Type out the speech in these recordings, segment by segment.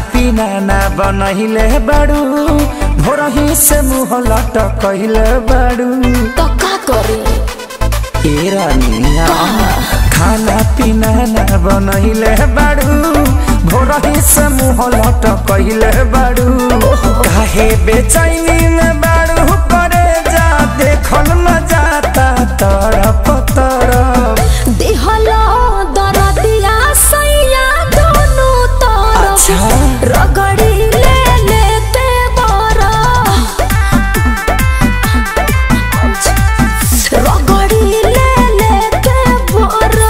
पीना ना बनहिले बाड़ू भोरही से मुँह लटकहिले बाड़ू तो का करे ए रानिया खाना पीना ना बनहिले बाड़ू भोरही से मुँह लटकहिले बाड़ू काहे बेचैनी में बाड़ू करे जा देखल न जाता तरफ तरफ देहलो दरदिया सैया दोनों तरफ अच्छा। रगड़ी ले लेते बरा रगड़ी ले लेते बरा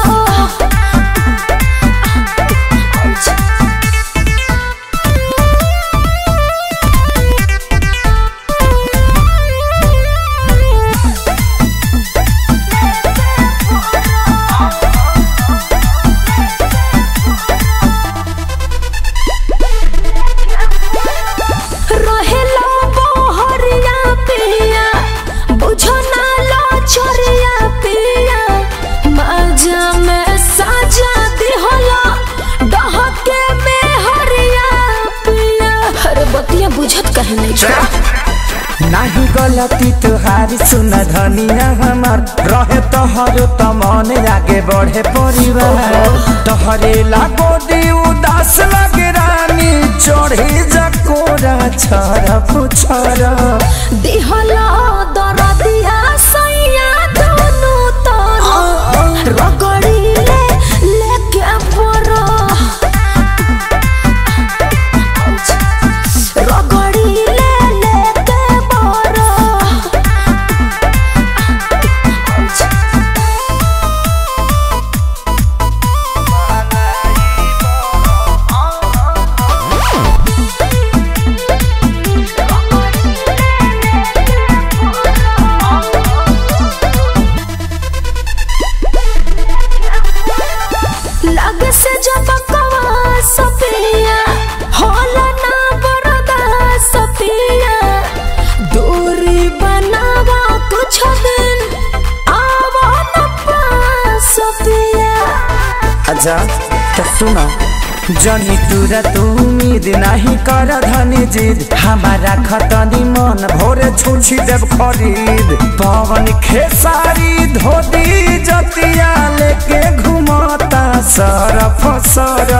रहेला बहरिया पिया बुझो ना लो छोरिया पिया मजा में साजा दिहला डहके में हरिया पिया अरे बतिया बुझत कहे नहीं छोड़ा नाही गलती तुहारी सुन धनिया हमार रहे तोहर त मन आगे बढ़े परिवार तोहरे लागो दी उदास लगे रानी चढ़ी जकोरा छर पुछर दिहला दरदिया सैया दोनों तरफ रगड़ी ले लेके बरा रगड़ी ले लेके बरा लगे से जब कवा सपिया होला ना बरदा सपिया दूरी बनावा कुछ दिन आवा न पास सपिया अच्छा तो सुना जनी तुरा तू उम्मीद नहीं कर धनी जिद हमारा खतनी मन भोरे छुछी देव खरीद पवन खेसारी धोती जतिया लेके घुमता सरफ सर